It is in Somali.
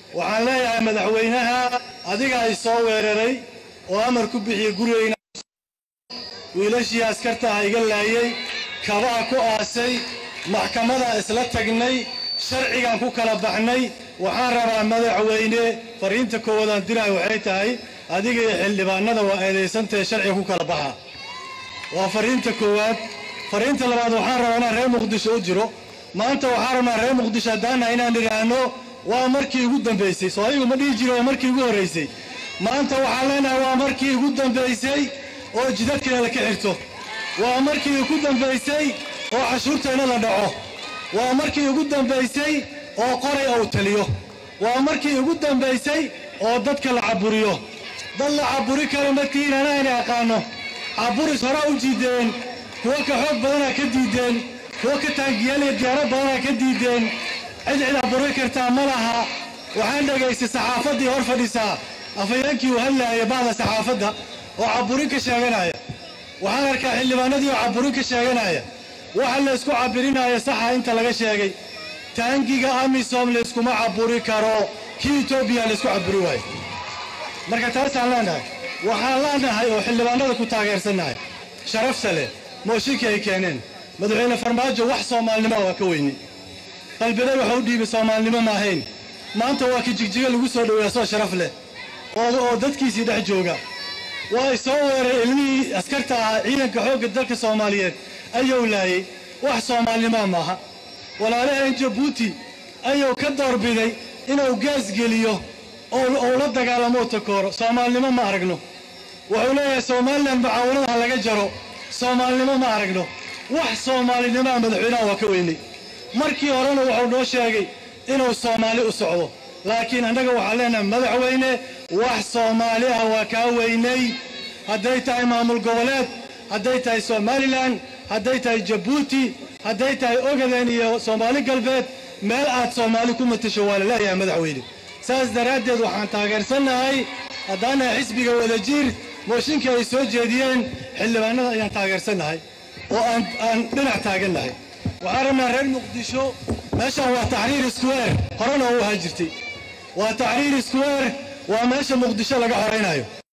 waxaan leeyahay madaxweynaha adiga ay soo weeraray oo amar ku bixiyey gurigeyna wiilashii askarta ah iga laayay kabaha ku aasay maxkamadaan isla tagnay sharcigaan ku kala baxnay waxaan rabaa madaxweyne fariinta koowaadaan dirahay waxay tahay adiga iyo xildhibaanada waa eedaysantahe sharciga ku kala baxa waa fariinta koowaad fariinta labaad waxaan rabaa inaan reer muqdisho u jiro maanta waxaan rabnaa reer muqdisho haddaana inaan idhaahno waa markii ugu dambaysay soo ayagu ma dhihi jiro waa markii ugu horraysay maanta waxaan leenahay waa markii ugu dambaysay oo jidadkeena la ka xirto waa markii ugu dambaysay oo cashuurteenna la dhaco waa markii ugu dambaysay oo qoray ou taliyo waa markii ugu dambaysay oo dadka la caburiyo dad la caburi karo markii inanaani aqaano caburis hore u jiideen kuwo ka xoog badanaa ka diideen kuwo ka taangiyaaliya diyaaro badanaa ka diideen cid cid caburi kartaa ma laha waxaan dhegaystay saxaafaddii hor fadhisaa afhayeenkii uu hadlaaya bacda saxaafadda oo caburin ka sheeganaya waxaan arkaa xildhibaanadii oo caburin ka sheeganaya waxa la isku cabirinaayo saxa inta laga sheegay taangiga amisom layskuma caburi karo kii etoobiya laysku caburi waayo marka taasaan leenahay waxaan leenahay oo xildhibaanada ku taageersannahay sharafta leh mooshinkii ay keeneen madaxweyne farmaajo wax soomaalnimoa waa ka weyni qalbidey waxa u dhiibay soomaalnimo ma ahayn maanta waa ka jigjiga lagu soo dhoweeya soo sharaf leh oo dadkiisii dhex jooga waa ay soo weeray ilmihii askarta ahaa ciidanka xoogga dalka soomaaliyeed ayuu laayay wax soomaalnimoa maaha walaalaheen jabuuti ayuu ka doorbiday inuu gaas geliyo oo la dagaalamo takooro soomaalnimo ma aragno wuxuu leeyahay somalilan mucaawanada ha laga jaro soomaalnimo ma aragno wax soomaalinimaa madaxweynaha waa ka weynay markii horena wuxuu noo sheegay inuu soomaali u socdo laakiin annaga waxaan leenahay madaxweyne wax soomaali ah waa kaa weynay hadday tahay maamul goboleed hadday tahay somalilan hadday tahay jabuuti hadday tahay ogaden iyo soomaali galbeed meel aad soomaali ku matasho waa la leeyahay madaxweyne saas daraaddeed waxaan taageersannahay haddaanahay xisbiga wadajiir mooshinkii ay soo jeediyeen xildhibaanada ayaan taageersannahay oo aan dhinac taagannahay waxaan rabnaa reer muqdisho meeshaan waa taxriir square horena u ahaa jirtay waa taxriir square waa meesha muqdisho laga xoraynayo